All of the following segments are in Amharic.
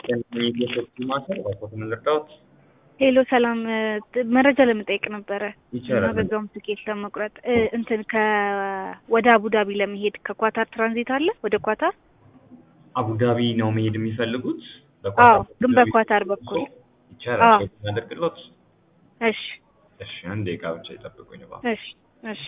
የሶስት ማሰር ባኮት ምን ልርዳዎት? ሄሎ ሰላም፣ መረጃ ለመጠየቅ ነበረ ይቻላል። እና በዛውም ትኬት ለመቁረጥ እ እንትን ከ ወደ አቡዳቢ ለመሄድ ከኳታር ትራንዚት አለ ወደ ኳታር? አቡዳቢ ነው መሄድ የሚፈልጉት? አዎ፣ ግን በኳታር በኩል ይቻላል። አዎ። ቼክ እናደርግሎት? እሺ እሺ፣ አንድ ደቂቃ ብቻ ይጠብቁኝ እባክዎ። እሺ እሺ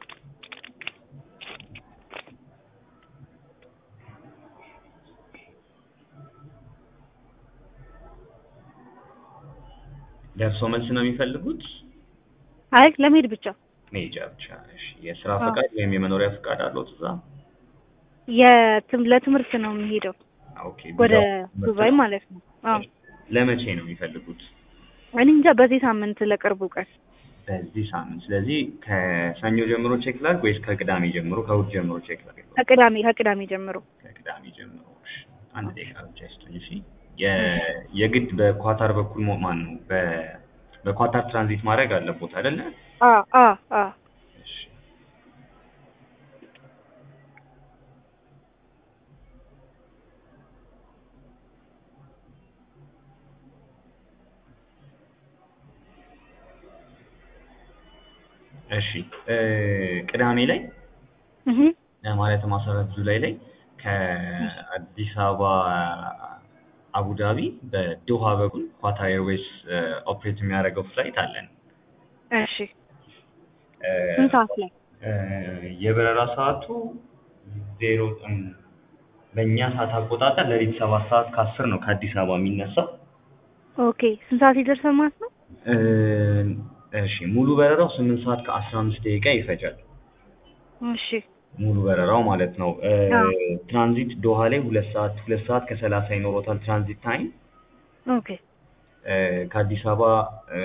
ደርሶ መልስ ነው የሚፈልጉት? አይ ለመሄድ ብቻ መሄጃ ብቻ። እሺ፣ የስራ አዎ። ፈቃድ ወይም የመኖሪያ ፈቃድ አለዎት እዛ? የትም ለትምህርት ነው የሚሄደው ኦኬ። ወደ ቪዛው- ዱባይ ማለት ነው። አዎ ለመቼ ነው የሚፈልጉት? እኔ እንጃ በዚህ ሳምንት ለቅርቡ ቀን በዚህ ሳምንት። ስለዚህ ከሰኞ ጀምሮ ቼክ ላድርግ ወይስ ከቅዳሜ ጀምሮ ከእሑድ ጀምሮ ቼክ ላድርግ? ከቅዳሜ ከቅዳሜ ጀምሮ ከቅዳሜ ጀምሮ። እሺ፣ አንድ ደቂቃ ብቻ ይስጡኝ። እሺ፣ የ- የግድ በኳታር በኩል ሞ- ማን ነው በ- በኳታር ትራንዚት ማድረግ አለቦት አይደለ? አ አ አ እሺ። እሺ እ ቅዳሜ ላይ እህ እ ማለትም አስራ አራት ጁላይ ላይ ከአዲስ አበባ አቡዳቢ በዶሃ በኩል ኳታር ኤርዌይስ ኦፕሬት የሚያደርገው ፍላይት አለን። እሺ እ ስንት ሰዓት ላይ? እ የበረራ ሰዓቱ ዜሮ እም፣ በእኛ ሰዓት አቆጣጠር ሌሊት ሰባት ሰዓት ከአስር ነው ከአዲስ አበባ የሚነሳው። ኦኬ ስንት ሰዓት ይደርሳል ማለት ነው? እ እሺ ሙሉ በረራው ስምንት ሰዓት ከአስራ አምስት ደቂቃ ይፈጃል። እሺ ሙሉ በረራው ማለት ነው። እ አዎ። ትራንዚት ዶሃ ላይ ሁለት ሰዓት ሁለት ሰዓት ከሰላሳ ይኖሮታል ትራንዚት ታይም። ኦኬ እ ከአዲስ አበባ እ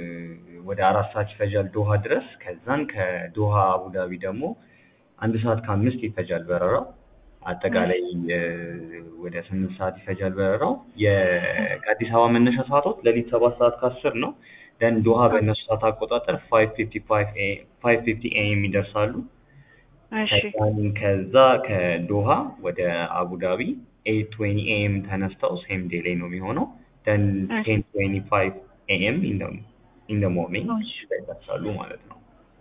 ወደ አራት ሰዓት ይፈጃል ዶሃ ድረስ። ከዛን ከዶሃ አቡዳቢ ደግሞ አንድ ሰዓት ከአምስት ይፈጃል በረራው። አጠቃላይ እ ወደ ስምንት ሰዓት ይፈጃል በረራው። የ- ከአዲስ አበባ መነሻ ሰዓቶች ሌሊት ሰባት ሰዓት ከአስር ነው። ደን ዶሃ በእነሱ ሰዓት አቆጣጠር ፋይቭ ፊፍቲ ፋይቭ ኤ ፋይቭ ፊፍቲ ኤኤም ይደርሳሉ። እሺ ከዛን ከዛ ከዶሃ ወደ አቡዳቢ ኤይት ትዌንቲ ኤኤም ተነስተው ሴም ዴይ ላይ ነው የሚሆነው። ደን እሺ። ቴን ትዌንቲ ፋይቭ ኤኤም ኢን ደ ሞርኒንግ እሺ። ይደርሳሉ ማለት ነው።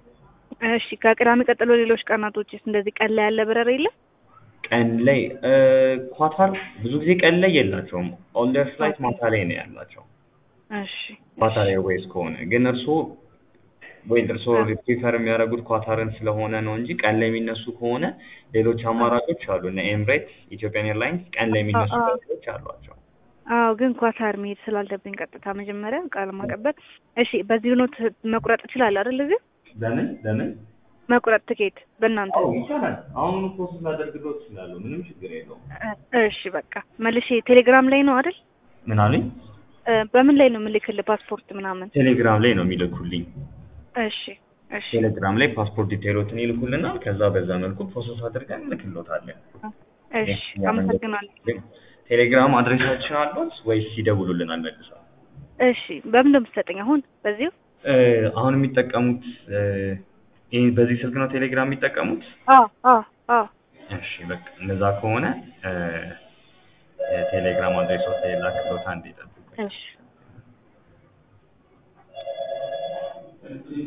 እሺ ከቅዳሜ ቀጥሎ ሌሎች ቀናቶችስ እንደዚህ ቀን ላይ ያለ በረራ የለም? ቀን ላይ እ ኳታር ብዙ ጊዜ ቀን ላይ የላቸውም። ኦል ዴር ፍላይት ማታ ላይ ነው ያላቸው። እሺ ኳታር ኤርዌይስ ከሆነ ግን እርስዎ ወይ እርስዎ ፕሪፈር የሚያደርጉት ኳታርን ስለሆነ ነው እንጂ ቀን ላይ የሚነሱ ከሆነ ሌሎች አማራጮች አሉ። እነ ኤምሬትስ፣ ኢትዮጵያን ኤርላይንስ ቀን ላይ የሚነሱ አዎ። በረራዎች አሏቸው። አዎ ግን ኳታር መሄድ ስላለብኝ ቀጥታ መጀመሪያ ቃል ማቀበል። እሺ በዚህ ኖት መቁረጥ እችላለሁ አይደል? እዚህ ለምን ለምን? መቁረጥ ትኬት በእናንተ አዎ ይቻላል። አሁን ፕሮሰስ ላደርግልዎት እችላለሁ። ምንም ችግር የለውም። እ- እሺ በቃ መልሼ ቴሌግራም ላይ ነው አይደል? ምን አሉኝ? እ፣ በምን ላይ ነው የምልክልህ ፓስፖርት ምናምን? ቴሌግራም ላይ ነው የሚልኩልኝ። እሺ እሺ ቴሌግራም ላይ ፓስፖርት ዲቴይሎትን ይልኩልናል። ከዛ በዛ መልኩ ፕሮሰስ አድርገን እንልክልዎታለን። እሺ አመሰግናለሁ። ቴሌግራም አድሬሳችን አሉት ወይስ ይደውሉልናል መልሰው? እሺ በምን ነው የምትሰጠኝ አሁን በዚሁ? እ፣ አሁን የሚጠቀሙት እ፣ ይህ በዚህ ስልክ ነው ቴሌግራም የሚጠቀሙት? አዎ አዎ አዎ እሺ በቃ እንደዛ ከሆነ እ፣ የቴሌግራም አድሬሶት ላይ ላክልዎት። አንዴ ይጠብቁኝ። እሺ